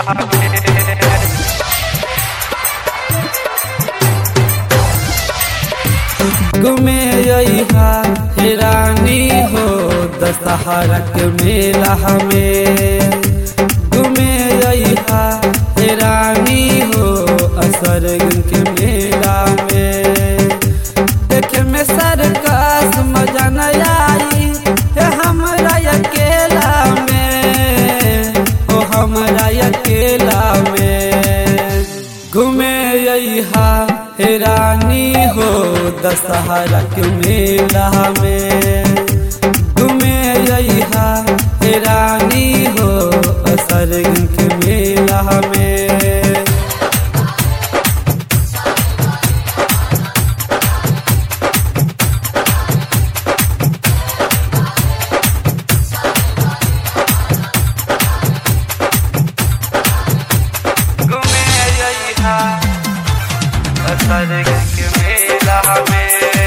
घूमे अहा हे रानी हो दशहरा के मेला हमें घूमे अहा हे रानी हो असर के मेला में देखे में सरकस मजा न आई हे हमरा अकेला में ओ हमरा अकेला में घूमे अहा हे रानी हो दशहरा के मेला में घूमे अहा हे रानी हो असर के मेला में घूमे अहा असर के मेला में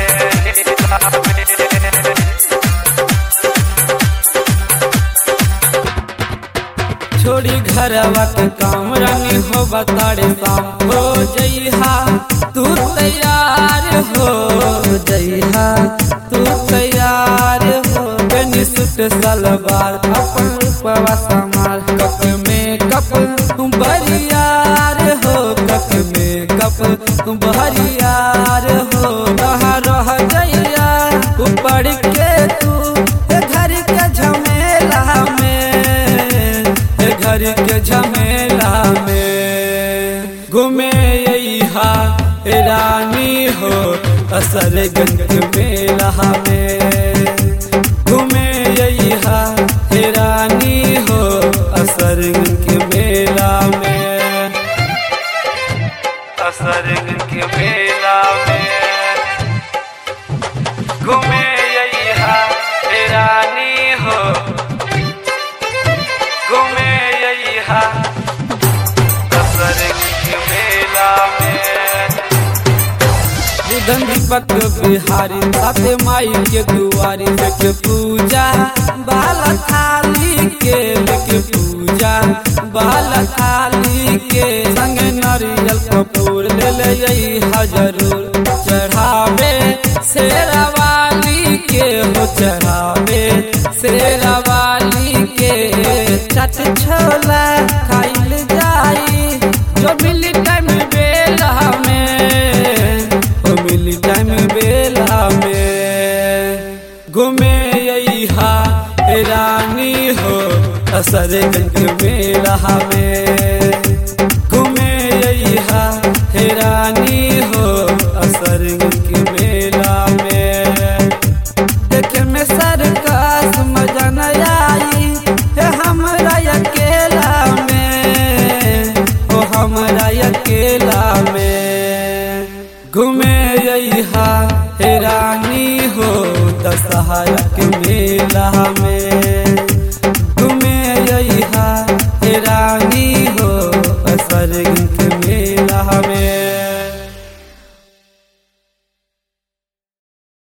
छोड़ी घरवा के काम रानी हो बताड़े शाम हो जइहा तू तैयार हो जइहा तू तैयार हो बनी सुट सलवार अपन रूपवा समार कप में कप बरियार हो कप में कप बरियार हो रहा रह जइया ऊपर के तू ए घर के झमेला में ए घर के झमेला में घूमे अहा रानी हो असर गंग मेला में घूमे अहा रानी हो असर के मेला में असर के मेला में घूमे अहा रानी हो घूमे अहा असर के मेला में बुधन दीपक बिहारी साथे माई के दुआरी लेके पूजा बाल थाली के लेके पूजा बाल थाली के संग नारियल कपूर ले ले अइहा जरूर चढ़ावे शेरावाली के हो चढ़ावे शेरावाली के चट छोला खाइल जाई जो मिली टाइम बेला में ओ मिली टाइम बेला में घूमे अहा रानी हो असर गंग मेला में घूमे अहा रानी हो असर गंग मेला में देखे में सरकस मजा न आई हे हमरा अकेला में ओ हमरा अकेला में घूमे अहा हे रानी हो दशहरा के मेला में